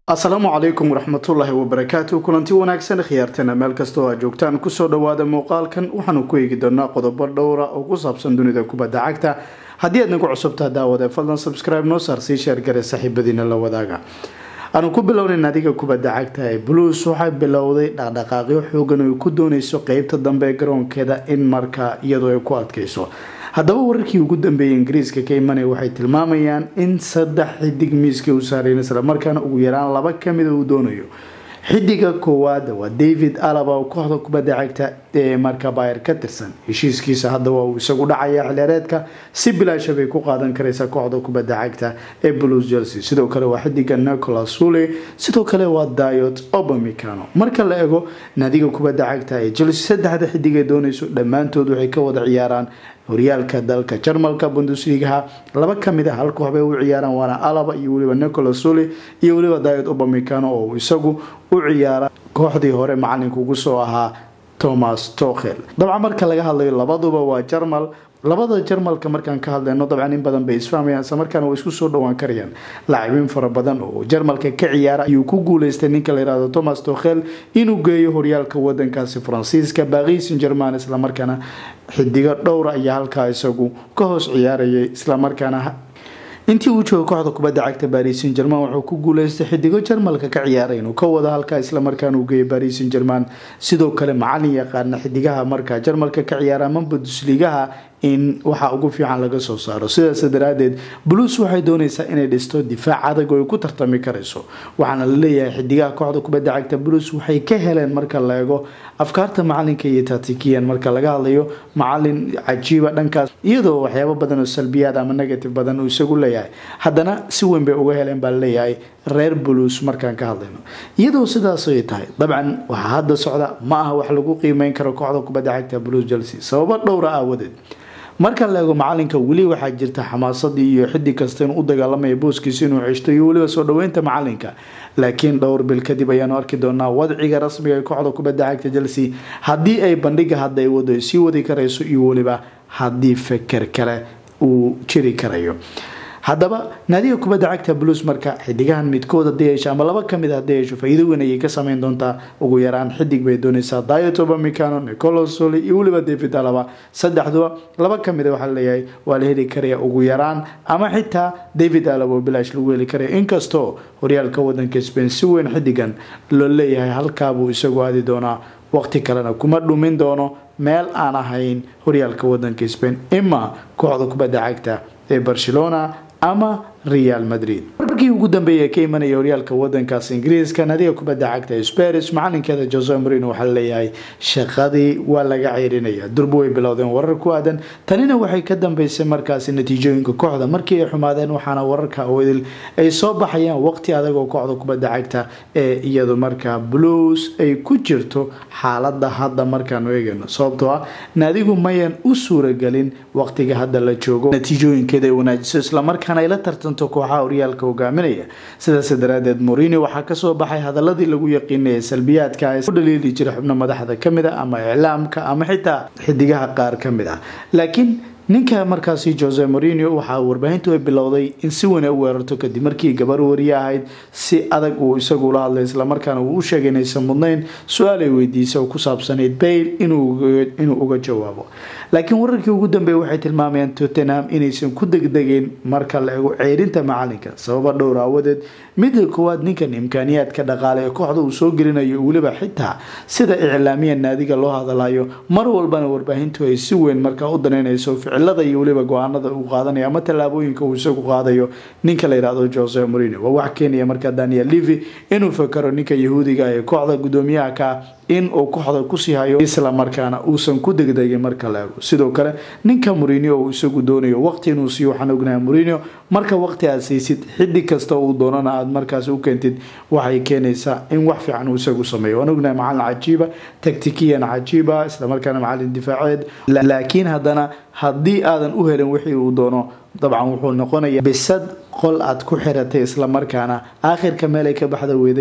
asalaamu calaykum waraxmatullaahi wabarakaatu kulanti wanaagsan khiyaartana meel kasta oo aad joogtaan kusoo dhawaada muuqaalkan waxaanu ku eegi doonaa qodobo dhowra oo ku saabsan dunida kubadda cagta haddii aad nagu cusubtaa daawade fadlan subscribe noo saar sii sheergare saaxiibadiina la wadaaga aanu ku bilownayn adiga kubadda cagta ee blues waxay bilowday dhaqdhaqaaqyo xoogan oo ay ku dooneyso qeybta dambe ee garoonkeeda in markaa iyadoo ay ku adkeyso haddaba wararkii ugu dambeeyay ingiriiska ka imanaya waxay tilmaamayaan in saddex xidig miiska u saareen islamarkaana ugu yaraan laba kamida uu doonayo xidiga koowaad waa david alaba oo kooxda kubadda cagta ee marka bayer ka tirsan heshiiskiisa hadda waa uu isagu dhacaya xilheereedka si bilaasha bay ku qaadan karaysa kooxda kubadda cagta ee blues chelsea sidoo kale waa xidiga nicolas sule sidoo kale waa diot obamicano marka la ego naadiga kubadda cagta ee chelsea saddexda xidig ay doonayso dhammaantood waxay ka wada ciyaaraan horyaalka dalka jarmalka bundesligaha laba kamid a hal koox bay u ciyaaraan waana alaba iyo weliba nicolas sule iyo weliba diot obamicano oo isagu u ciyaara kooxdii hore macalinka ugu soo ahaa thomas tokhel dabcan marka laga hadlayo labaduba waa jarmal labada jarmalka markaan ka hadlayno dabcan in badan bay isfahmayaan isla markaana way isku soo dhowaan karayaan laacibiin fara badan oo jarmalka ka ciyaara ayuu ku guuleystay ninka la yihahdo thomas tokhel inuu geeyo horyaalka wadankaasi faransiiska baaqis in german islamarkaana xidigo dhowra ayaa halkaa isagu ka hoos ciyaarayay islamarkaana intii uu jooga kooxda kubadda cagta baris in german wuxuu ku guuleystay xidigo jarmalka ka ciyaaray inuu ka wada halkaa islamarkaana uu geeyay baris in german sidoo kale macalin yaqaana xidigaha markaa jarmalka ka ciyaara ama bundesligaha in waxaa ugu fiican laga soo saaro sidaas daraadeed blues waxay dooneysaa inay dhisto difaac adag oo ay ku tartami karayso waxaana la leeyahay xidigaha kooxda kubadda cagta blues waxay ka heleen marka la eego afkaarta macalinka iyo tatikiyan marka laga hadlayo macalin cajiiba dhankaas iyadoo waxyaabo badan oo salbiyaad ama negative badan uu isagu leeyahay haddana si weyn bay uga heleen baa laleeyahay reer blues markaan ka hadlayno iyadoo sidaas ay tahay dabcan waxaa hadda socda ma aha wax lagu qiimeyn karo kooxda kubadda cagta blues chelsea sababo dhowra aawadeed marka la eego macalinka weli waxaa jirta xamaasadii iyo xidig kasta inuu u dagaalamaya booskiisa inuu ceshto iyo weliba soo dhaweynta macalinka laakiin dhowr bil kadib ayaanu arki doonaa wadciga rasmiga ee kooxda kubadda cagta chelsea haddii ay bandhiga hadda ay wado sii wadi karayso iyo weliba haddii feker kale uu jiri karayo haddaba naadiga kubadda cagta blues marka xidigahan midkood hadii yeesho ama laba kamid hadii yeesho faa-iido weyn ayay ka sameyn doontaa ugu yaraan xidig bay dooneysaa diet obamicano nicolas soli iyo weliba david alaba saddexduba laba kamid waxaa leeyahay waa la heli karaya ugu yaraan ama xitaa david alaba oo bilaash lagu heli karaya inkastoo horyaalka wadanka spain si weyn xidigan loo leeyahay halkaabuu isagu aadi doonaa waqti kalena kuma dhumin doono meel aan ahayn horyaalka wadanka spain ima kooxda kubadda cagta ee barcelona ama real madrid warkii ugu dambeeyay ka imanaya horyaalka wadankaas ingiriiska naadiga kubadda cagta sparis macalinkeeda jose marino waxaa leeyahay shaqadii waa laga ceyrinaya durba way bilowdeen warar ku aadan tanina waxay ka dambeysay markaasi natiijooyinka kooxda markii ay xumaadeen waxaana wararka awdil ay soo baxayaan waqti adag oo kooxda kubadda cagta ee iyadu markaa blues ay ku jirto xaalada hadda markaanu eegayno sababtoo ah naadigu mayan u suuragelin waqtiga hadda la joogo natiijooyinkeeda ay wanaajiso islamarkaana ay la tartanto kooxaha horyaalka hogaaminaya sidaas daraadeed morini waxaa kasoo baxay hadaladii lagu yaqiinaya salbiyaadka u dhaliili jira xubno madaxda kamid a ama iclaamka ama xitaa xidigaha qaar kamid ah laakiin ninka markaasi jose morinio waxaa warbaahintu ay bilowday in si weyn ay u weerarto kadib markii gabar wariye ahayd si adag uu isagu ula hadlay islamarkaana uu u sheegay inaysan mudnayn su-aal ay weydiisa oo ku saabsanayd bayl inuu uga jawaabo laakiin wararkii ugu dambeeya waxay tilmaamayaan tottenham inaysan ku degdegeen marka la ego ceerinta macalinka sababa dhowr aawadeed midda koowaad ninkan imkaaniyaadka dhaqaale ee kooxda uu soo gelinayo weliba xitaa sida iclaamiya naadiga loo hadalayo mar walbana warbaahintu ay si weyn markaa u danaynayso ficilada iyo weliba go-aanada uu qaadanayo ama tallaabooyinka uu isagu qaadayo ninka la yihahdo jose morino waa wax keenaya markaa daniel levy inuu fakaro ninka yahuudiga ee kooxda guddoomiyaha ka in uu kooxda kusii hayo isla markaana uusan ku degdegin marka la ego sidoo kale ninka morinio uu isagu doonayo waqti inuu siiyo waxaan ognahay morinio marka waqti aad siisid xidig kasta uu doonana aad markaas u keentid waxay keenaysaa in wax fiican uu isagu sameeyo waan ognahay macalin cajiiba tactikiyan cajiiba islamarkaana macalin difaaceed laakiin haddana haddii aadan u helin wixii uu doono dabcan wuxuu noqonayaa bisad qol aad ku xiratay islamarkaana aakhirka meel ay ka baxda weeday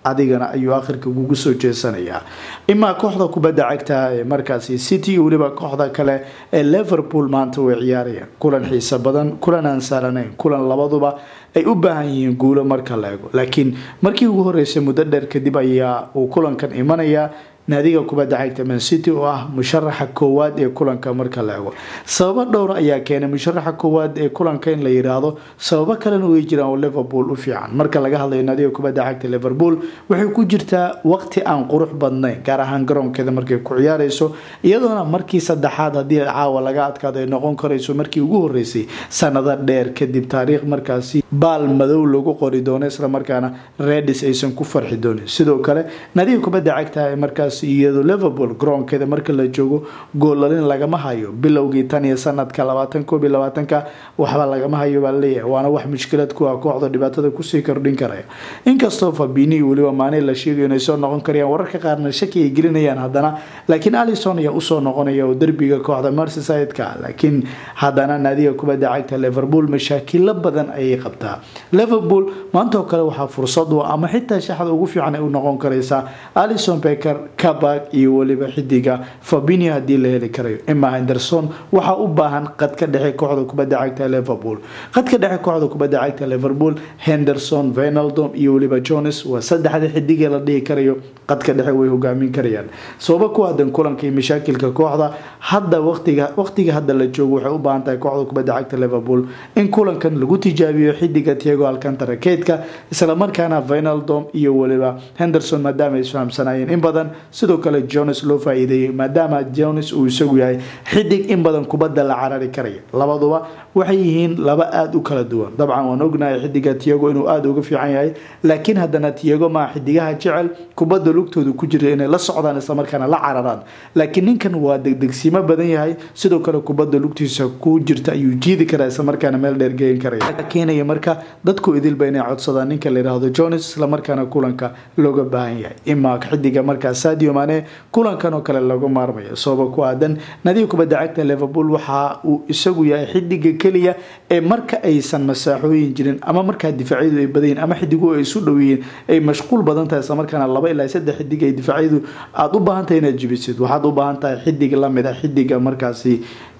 adigana ayuu akhirka kugu soo jeesanayaa imaa kooxda kubadda cagta ee markaasi city iyo weliba kooxda kale ee liverpool maanta way ciyaarayaan kulan xiiso badan kulan aan saaranayn kulan labaduba ay u baahan yihiin guulo marka la ego laakiin markii ugu horeysay muddo dheer kadib ayaa uu kulankan imanayaa naadiga kubadda cagta mancity oo ah musharaxa koowaad ee kulanka marka la ego sababo dhowra ayaa keenay musharaxa koowaad ee kulanka in la yiraahdo sababo kalena way jiraan oo liverpool u fiican marka laga hadlayo naadiga kubadda cagta liverpool waxay ku jirtaa waqti aan qurux badnayn gaar ahaan garoonkeeda markay ku ciyaareyso iyadoona markii saddexaad haddii caawa laga adkaado ay noqon karayso markii ugu horeysay sanado dheer kadib taariikh markaasi baal madow lagu qori doono islamarkaana redis aysan ku farxi doonin sidoo kale naadiga kubadda cagta ee markaas iyado liverpool garoonkeeda marka la joogo goolalin lagama hayo bilowgii tan iyo sanadka labaatan koob iyo labaatanka waxba lagama hayo baa laleeyahay waana wax mushkilad ku ah kooxda dhibaatada kusii kordhin karaya inkastoo fabini iyo weliba maane la sheegayo inay soo noqon karayaan wararka qaarna shaki ay gelinayaan haddana laakiin alison ayaa usoo noqonaya oo derbiga kooxda merseyside-ka laakiin haddana naadiga kubadda cagta liverpool mashaakilo badan ayay qabtaa liverpool maanta oo kale waxaa fursad u ama xitaa shaxda ugu fiican ay u noqon karaysaa alison becker kabak iyo weliba xidiga fabini haddii la heli karayo emma henderson waxaa u baahan qadka dhexe kooxda kubadda cagta liverpool qadka dhexe kooxda kubadda cagta liverpool henderson venaldom iyo weliba jones waa saddexda xidigee la dhihi karayo qadka dhexe way hogaamin karayaan sababa ku aadan kulanka iyo mashaakilka kooxda hadda waqtiga waqtiga hadda la joogo waxay u baahan tahay kooxda kubadda cagta liverpool in kulankan lagu tijaabiyo xidiga tiago alcantara keydka islamarkaana venaldom iyo weliba henderson maadaama ay isfahamsanayeen in badan sidoo kale jones loo faa-iideeyey maadaama jones uu isagu yahay xidig in badan kubadda la carari karaya labaduba waxay yihiin laba aada u kala duwan dabcan waan ognahay xidiga tiago inuu aada uga fiican yahay laakiin haddana tiago maa xidigaha jecel kubadda lugtooda ku jira inay la socdaan islamarkaana la cararaan laakiin ninkan waa degdegsiimo badan yahay sidoo kale kubadda lugtiisa ku jirta ayuu jiidi karaa islamarkaana meel dheer geyn karaya keenaya marka dadku idilba inay codsadaan ninka la yiraahdo jones islamarkaana kulanka looga baahan yahay imaa xidiga markaa sadio mane kulankan oo kale lagu maarmayo sababa ku aadan nadiga kubadda cagta liverpool waxa uu isagu yahay xidiga keliya ee marka aysan masaaxooyin jirin ama markaa difaacyadu ay badayin ama xidiguhu ay isu dhow yihiin ay mashquul badan tahay islamarkaana laba ilaa saddex xidig ay difaacyadu aada u baahan tahay inaad jibisid waxaad u baahan tahay xidig lamid a xidiga markaasi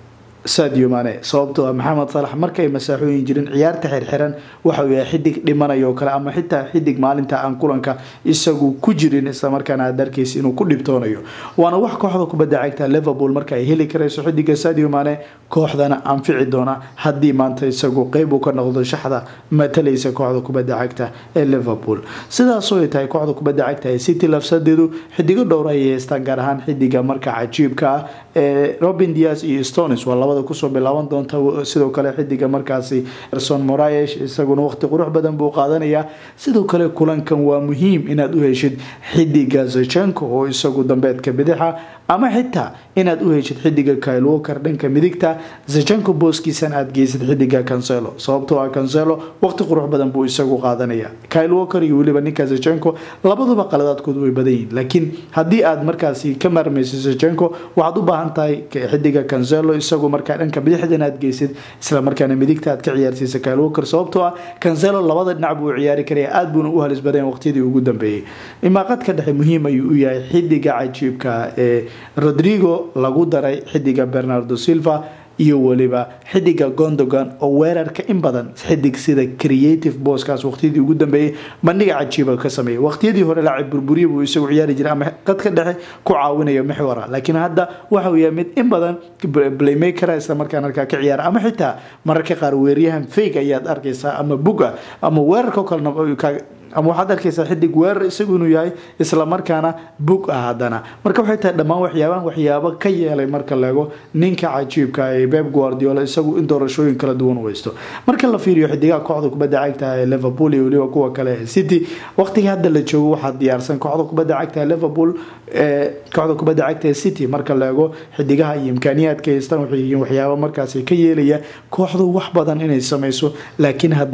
sadio mane sababtoo ah maxamed salax markay masaaxooyin jirin ciyaarta xirxiran waxauu yahay xidig dhimanaya oo kale ama xitaa xidig maalinta aan kulanka isagu ku jirin islamarkaana aad arkaysa inuu ku dhibtoonayo waana wax kooxda kubadda cagta liverpool marka ay heli karayso xidiga sadio mane kooxdana anfici doona haddii maanta isagu qeyb uu ka noqdo shaxda matalaysa kooxda kubadda cagta ee liverpool sidaasoo ay tahay kooxda kubadda cagta ee city lafsadeedu xidigo dhowra ayay haystaan gaar ahaan xidiga marka cajiibka ah ee robin dias iyo stones waa labada kusoo bilaaban doonta sidoo kale xidiga markaasi erson morayesh isaguna waqti qurux badan buu qaadanayaa sidoo kale kulankan waa muhiim inaad u heshid xidiga zachenko oo isagu dambeedka bidixa ama xitaa inaad u heshid xidiga kyle walker dhanka midigta zachenko booskiisan aad geysid xidiga cancelo sababtoo ah cancelo waqti qurux badan buu isagu qaadanaya kyle walker iyo weliba ninka zachenko labaduba qaladaadkoodu way badan yihiin laakiin haddii aad markaasi ka maarmaysid zachenko waxaad u baahan tahay xidiga cancelo isagu markaa dhanka bidixda inaad geysid islamarkaana midigta aad ka ciyaarsiisa kyle walker sababtoo ah cancelo labada dhinac buu ciyaari karaya aada buuna u halis badan waqtiyadii ugu dambeeyey imaaqadka dhexe muhiim ayuu u yahay xidiga cajiibka ee rodrigo lagu daray xidiga bernardo silva iyo weliba xidiga gondogan oo weerarka in badan xidig sida creative booskaas waqtiyadii ugu dambeeyey bandhiga cajiiba ka sameeyay waqtiyadii hore laacib burburiya buu isagu ciyaari jiray ama qadka dhexe ku caawinayo maxwara laakiin hadda waxa uu yahay mid in badan playmakera isla markaan halkaa ka ciyaara ama xitaa mararka qaar weeryahan fake ayaad arkaysaa ama buga ama weerarka oo kalena ama waxaad arkaysaa xidig weerar isagu inuu yahay islamarkaana bug ah haddana marka waxay tahay dhammaan waxyaabahan waxyaabo ka yeelay marka laego ninka cajiibka ee beb guardiola isagu in doorashooyin kala duwan u haysto marka la fiiriyo xidigaha kooxda kubadda cagta ee liverpool iyo weliba kuwa kale ee city waqtiga hadda la joogo waxaa diyaarsan kooxda kubadda cagta ee liverpool ee kooxda kubadda cagta ee city marka la eego xidigaha iyo imkaaniyaadka haystaan waxay yihiin waxyaabo markaasi ka yeelaya kooxdu wax badan inay sameyso laakiin haddana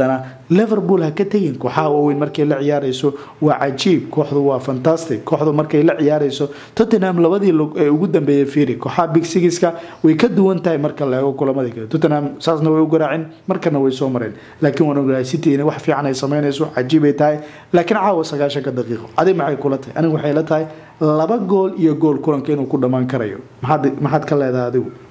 liverpool ha ka tegin kooxaha waaweyn markay la ciyaareyso waa cajiib kooxdu waa fantastic kooxdu markay la ciyaareyso tottenham labadii ee ugu dambeeyay fiiri kooxaha big sigiska way ka duwan tahay marka la eego kulamadii kale tottenham saasna way u garaaceen markana way soo mareen laakiin waan ogahay city inay wax fiican ay sameynayso cajiibay tahay laakiin caawa sagaashanka daqiiqo adi maxay kula tahay aniga waxay la tahay laba gool iyo gool kulanka inuu ku dhammaan karayo maxaad maxaad ka leedahay adigu